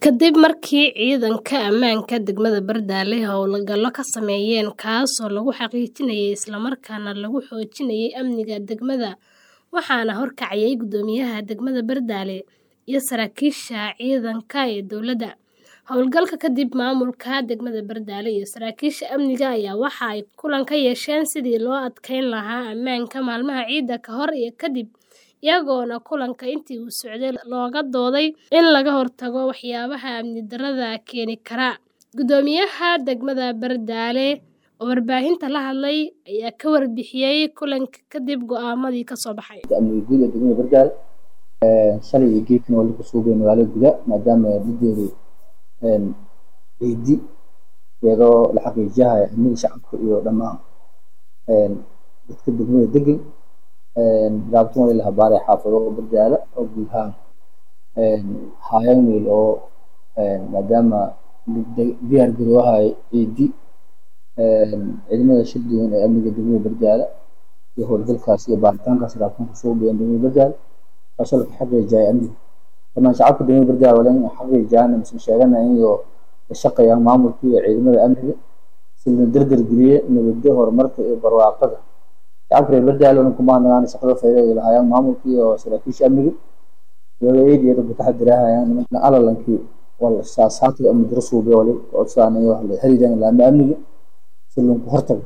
Kadib markii ciidanka ammaanka degmada Bardale howlgallo ka sameeyeen kaasoo lagu xaqiijinayay isla markaana lagu xoojinayay amniga degmada waxaana horkacayay guddoomiyaha degmada Bardale iyo saraakiisha ciidanka ee dowladda. Howlgalka kadib, maamulka degmada Bardale iyo saraakiisha amniga ayaa waxa ay kulan ka yeesheen sidii loo adkeyn lahaa ammaanka maalmaha ciida ka hor iyo kadib, iyagoona kulanka intii uu socday looga dooday in laga hortago waxyaabaha amni darrada keeni kara. Guddoomiyaha degmada Bardale oo warbaahinta la hadlay ayaa ka warbixiyay kulanka kadib go'aamadii ka soo baxay. amniga guud ee degmada Bardale shalay iyo geedkan waa lagu soo geeyay magaalada gudaha maadaama lideedu ciidi iyadoo la xaqiijinayo amniga shacabka iyo dhammaan dadka degmada degan gaabtan waa la habaaray xaafado Bardale oo guud ahaan hay'ad weyn oo maadaama diyaar garoobahay ciidi ciidamada shir duwan ee amniga degmada Bardale iyo howlgalkaas iyo baaritaankaas raabtan kusoo geeyeen degmada Bardale taasoo laga xaqiijiyay amniga dhammaan shacabka degmada Bardale waa in xaqiijiyaan mise sheeganayaan iyo la shaqeeyaan maamulka iyo ciidamada amniga si la dardar geliyo nabadda horumarka iyo barwaaqada shacabka reer Bardale oo kuma hadlaan shaqada fayda ay lahayaan maamulka iyo saraakiisha amniga iyadoo ay diyaar u taxadirayaan nimanka alalankii wal saasaadka amni darro suubiyo wali oo saanayo wax la xiriiraan laama amniga si loo hortago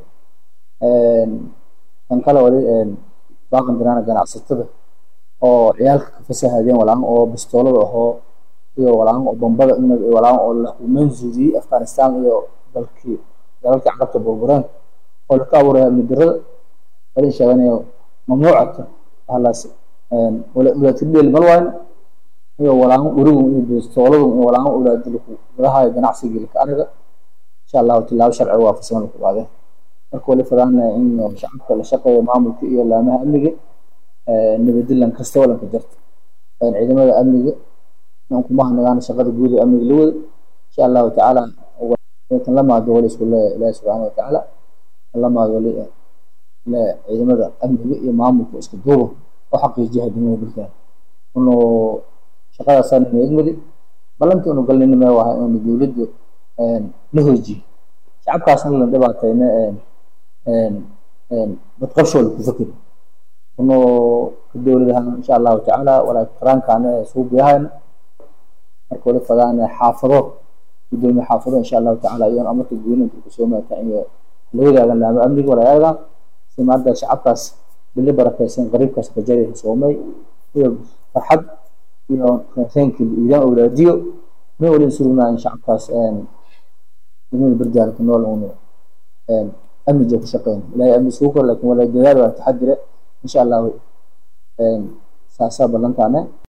tan kale wali baaqan dirana ganacsatada oo ciyaalka ka fasahadeen walaan oo bistoolada ahoo iyo walaan oo bombada inad walaan oo la manzuudi Afghanistan iyo dalkii dalalka carabta burburaan oo la ka abuuray amni darrada wali sheeganayo mamnuucata halaas wala wala tidil malwaan iyo walaan urigu iyo bistooladu iyo walaan ulaad dilku golaha ganacsiga ka anaga insha Allah tilaabo sharci waafaqsan ku waade marka wali fadana in shacabka la shaqeeyo maamulka iyo laamaha amniga nabadilan kasta wala ka jirta ciidamada amniga aan kuma hadlaan shaqada guud ee amniga la wada insha Allah taala tan lama doole isku leeyahay Ilaahay subhanahu wa ta'ala lama doole la ciidamada amniga iyo maamulka isku duubo oo xaqiijiya degmada Bardale inuu shaqadaas aan eegmadi balanta inuu galnimo ma waxa inuu dawladdu la hoojiyo shacabkaasna la dhibaatayna dad qabshool ku fakir inuu dawladahan insha Allah taala wala qarankaana suuqyahayna marka wali fadana xaafado gudoomiye xaafado insha Allah taala iyo amarka guulinta ku soo maata iyo la wadaagan laama amniga wala ayaga si maanta shacabkaas billi barakaysan qariibkaas ka jaray soomay iyo farxad iyo kheenkii iidaan awlaadiyo ma wali surugnaa shacabkaas degmada Bardale ku nool uu amniga ku shaqeyn ilaahay amni soo kor laakiin wala dadaal waa taxadire insha Allah saasa ballantaana